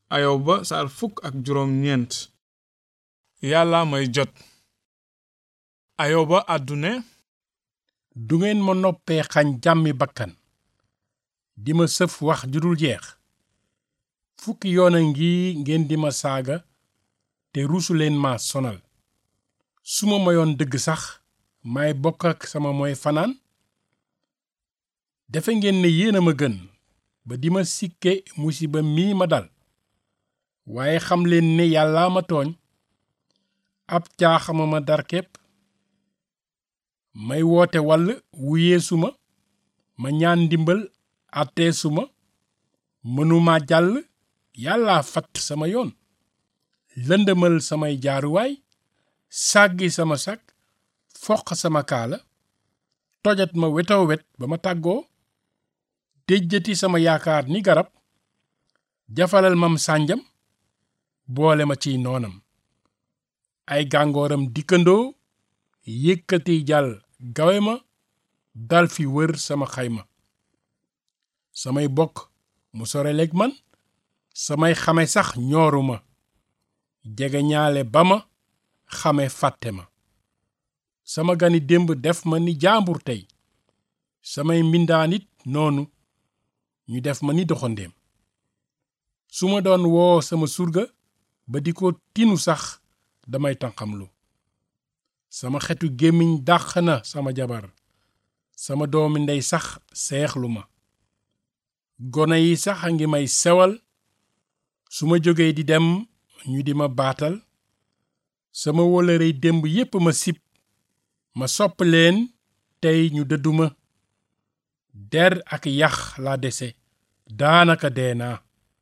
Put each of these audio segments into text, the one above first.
ayoba saar fukk ak juróom ñeent yàlla may jot ayoba àddune du ngeen ma noppee xañ jàmmi bakkan di ma sëf wax ju dul jeex fukki yoon a ngi ngeen di ma saaga te ruusu leen ma sonal su ma mayoon dëgg sax may bokk ak sama mooy fanaan defe ngeen ne yéen a ma gën ba di ma sikke musiba mii ma dal waaye xam leen ne yàllaa ma tooñ ab caaxama ma dar képp may woote wàll wuyeesu ma ma ñaan ndimbal àtteesu ma mënuma jàll yàllaa fatt sama yoon lëndëmal samay jaaruwaay sàggi sama sag foq sama kaala tojat ma wetoo wet ba ma tàggoo déjjati sama yaakaar ni garab jafalal mam sànjam boole ma ciy noonam ay gàngooram dikkandoo yëkkati jàll gawe ma dal fi wër sama xayma samay bokk mu soreleeg man samay xame sax ñooru ma jege ñaale ba ma xame fàtte ma sama gani démb def ma ni jaambur tey samay mbindaanit noonu ñu def ma ni doxandéem su ma doon woo sama surga ba di ko tinu sax damay tànqamlu sama xetu gémmiñ dàq na sama jabar sama doomi ndey sax seexlu ma gone yi sax a ngi may sewal su ma jógee di dem ñu di ma baatal sama wóllërey démb yépp ma sib ma sopp leen tey ñu dëdduma der ak yax laa dese daanaka dee naa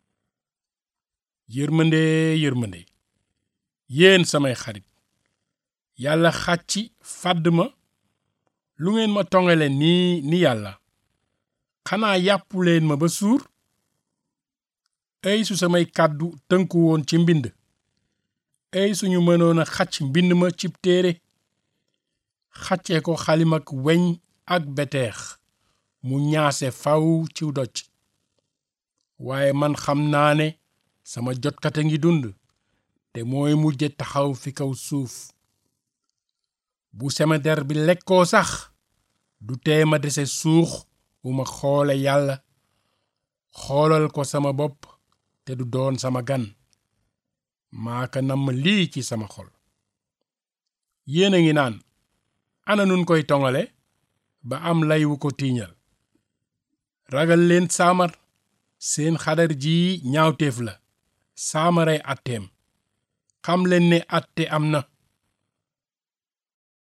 yërmande yërmande yéen samay xarit yàlla xàcci fàdd ma lu ngeen ma tongale nii ni yàlla xanaa yàppu leen ma ba suur ay su samay kàddu tënku woon ci mbind ay suñu mënoon a xàcc mbind ma cib téere xàccee ko xalimak weñ ak beteex mu ñaase faw ci doj waaye man xam naa ne sama jotkate ngi dund te mooy mujje taxaw fi kaw suuf bu sama der bi lekkoo sax du tee ma dese suux wu ma xoole yàlla xoolal ko sama bopp te du doon sama gan maaka namm lii ci sama xol yéen a ngi naan ana nun koy tongale ba am lay wu ko tiiñal ragal leen saamar seen xadar ji ñaawteef la saamaray atteem xam leen ne atte am na